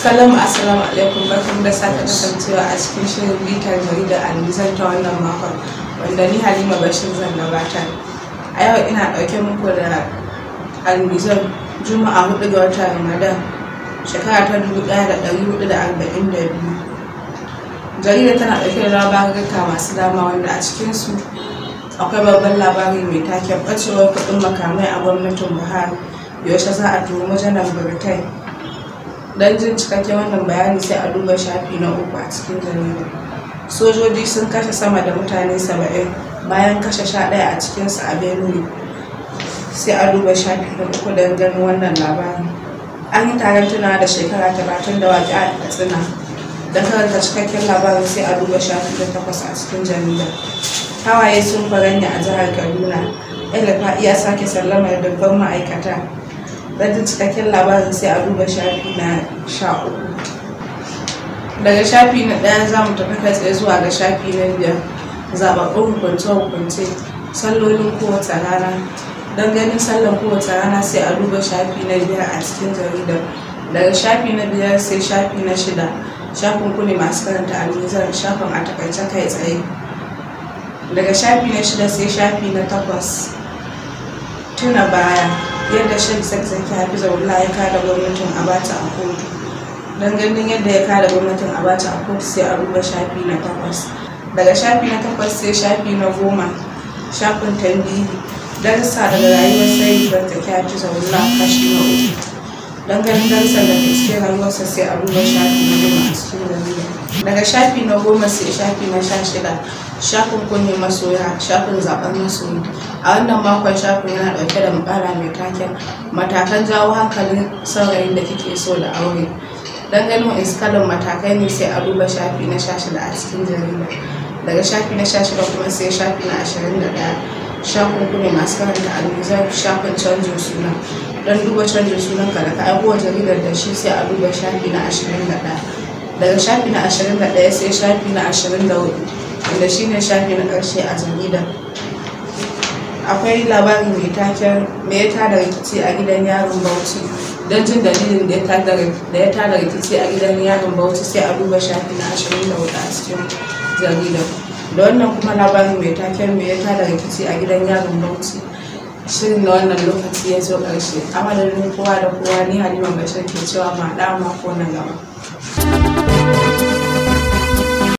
Salamu assalamu alaikum barkan da sake kasancewa a cikin shirin bitar jaridar alizan ta wannan makon wanda ni Halima Bashir zan gabatar. A yau ina ɗauke muku da alizan Juma'a 4 ga watan Ramadan shekara ta 1442. Jaridar tana ɗauke da labaruka masu dama wanda a cikinsu akwai babban labari mai taken ɓacewar kuɗin makamai a gwamnatin Buhari yaushe za a tuhumi janar Burtai. don jin cikakken wannan bayani sai a duba shafi na uku a cikin jarida sojoji sun kashe sama da mutane saba'in bayan kashe sha ɗaya a cikinsu a benue sai a duba shafi na uku don ganin wannan labarin an yi taron tunawa da shekara talatin da waƙi a katsina don karanta cikakken labarin sai a duba shafi na takwas a cikin jarida hawaye sun faranya a jihar kaduna elefa iya sake sallamar dubban ma'aikata don cikakken labarin sai a duba shafi na sha uku daga shafi na ɗaya za mu tafi kai tsaye zuwa ga shafi na biyar zaɓaɓɓun hukunce-hukunce sallolin kowace rana don ganin sallan kowace rana sai a duba shafi na biyar a cikin jaridar daga shafi na biyar sai shafi na shida shafin ku ne masu karanta almizan shafin a takaice kai tsaye daga shafi na shida sai shafi na takwas tuna baya yadda shan zakzaki hafizahullah ya kada gwamnatin abata a kotu don ganin yadda ya kada gwamnatin abata a kotu sai a duba shafi na takwas daga shafi na takwas sai shafi na goma shafin tambihi darsa daga rayuwar sai zakzaki hafizahullah kashi na uku don ganin darsan da ke cikin rayuwarsa sai a duba shafi na goma a cikin jarida daga shafi na goma sai shafi na sha shida shafin kunne masoya shafin zaben masoyi a wannan makon shafin yana dauke da mukala mai taken matakan jawo hankalin saurayin da kike so da aure don ganin iskalin matakai ne sai a duba shafi na sha shida a cikin jarida daga shafi na sha shida kuma sai shafi na ashirin da ɗaya shafin kunne masu karanta almizan shafin canjin suna don duba canjin sunan ka da ka aiko jaridar da shi sai a duba shafi na ashirin da ɗaya daga shafi na ashirin da ɗaya sai shafi na ashirin da hudu wanda shine shafi na ƙarshe a jaridar akwai labari mai taken me ya tada rikici a gidan yaron bauchi don jin dalilin da ya tada rikici a gidan yaron bauchi sai a duba shafi na ashirin da hudu a cikin jaridar da wannan kuma labari mai taken me ya tada rikici a gidan yaron bauchi shirin na wannan lokaci ya zo ƙarshe a madadin kowa da kowa ni halima bashir ke cewa ma ɗa mako na gaba